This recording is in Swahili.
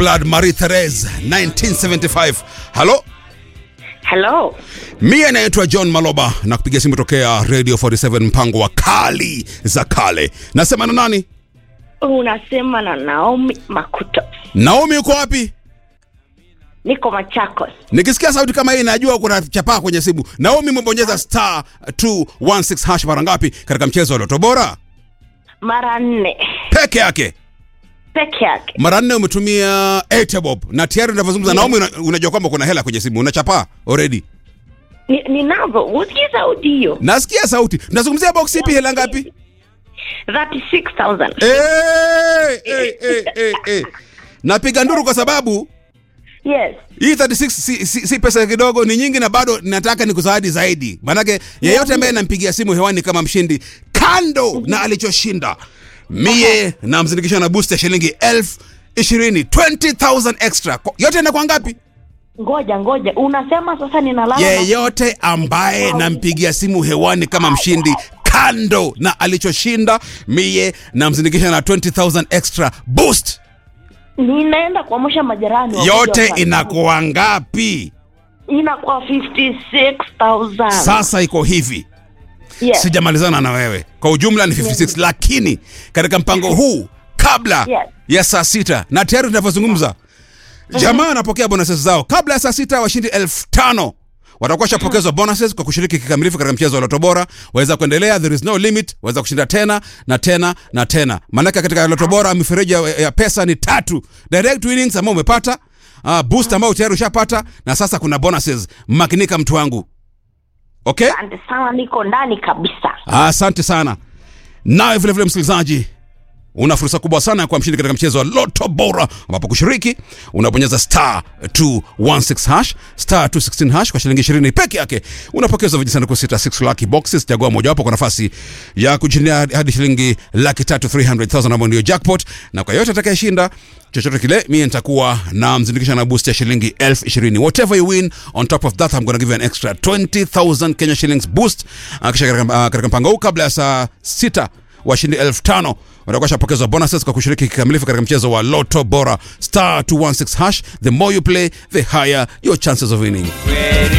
Blood Marie Therese 1975. Halo, Hello. mie naitwa John Maloba na kupiga simu tokea Radio 47 mpango wa kali za kale. Nasema na nani? Unasema na Naomi Makuto. Naomi, uko wapi? Niko Machakos. Nikisikia sauti kama hii najua kuna chapaa kwenye simu. Naomi, umebonyeza star 216 hash mara ngapi katika mchezo wa Loto Bora? Mara nne Peke yake. peke yake. Mara nne umetumia Etebob na tayari unavyozungumza Naomi, una- unajua kwamba kuna hela kwenye simu, unachapaa already. Ni- Ninavyo. Usikie sauti hiyo. Nasikia sauti. Tunazungumzia box ipi, hela ngapi? 36,000. Eh, eh, eh, eh, eh. Napiga nduru kwa sababu Yes. hii 36 si, si, si pesa kidogo, ni nyingi na bado nataka nikuzawadi zaidi. Maanake yeyote ambaye nampigia simu hewani kama mshindi, kando na alichoshinda, mie namzindikisha na boost ya shilingi elfu ishirini 20,000 extra. Kwa- Yote inakuwa ngapi? Ngoja ngoja. Unasema sasa ninalala. na- yeyote ambaye nampigia simu hewani kama mshindi kando na alichoshinda mie namzindikisha na 20000 extra boost Ninaenda kuamsha majirani. wakuje yote wafanye. inakuwa ngapi inakuwa 56,000. sasa iko hivi Yes. sijamalizana na wewe kwa ujumla ni 56 lakini katika mpango huu kabla Yes. ya saa sita na tayari tunavyozungumza jamaa wanapokea bonuses zao kabla ya saa sita washindi elfu tano watakuwa shapokezwa bonuses kwa kushiriki kikamilifu katika mchezo wa loto bora waweza kuendelea there is no limit waweza kushinda tena na tena na tena maanake katika loto bora mifereji ya, ya pesa ni tatu direct winnings ambao umepata uh, boost ambao tayari ushapata na sasa kuna bonuses makinika mtu wangu okay Asante sana niko ndani kabisa. Asante sana. Nawe vile vile msikilizaji, una fursa kubwa sana ya kuwa mshindi katika mchezo wa Loto Bora, ambapo kushiriki unabonyeza star 216 hash star 216 hash kwa shilingi 20 peke yake, unapokezwa vijisanduku sita 6 lucky boxes. Chagua mojawapo kwa nafasi ya kushindia hadi shilingi laki tatu 300,000 ambayo ndio jackpot, na kwa yote atakayeshinda chochote kile, mie nitakuwa na mzindikisha na boost ya shilingi elfu ishirini. Whatever you win on top of that I'm gonna give you an extra 20,000 Kenya shillings boost. Uh, kisha katika, uh, katika mpango huu kabla ya saa sita washindi elfu tano watakuwa shapokezwa bonuses kwa kushiriki kikamilifu katika mchezo wa Loto Bora star 216 hash. The more you play the higher your chances of winning. Ready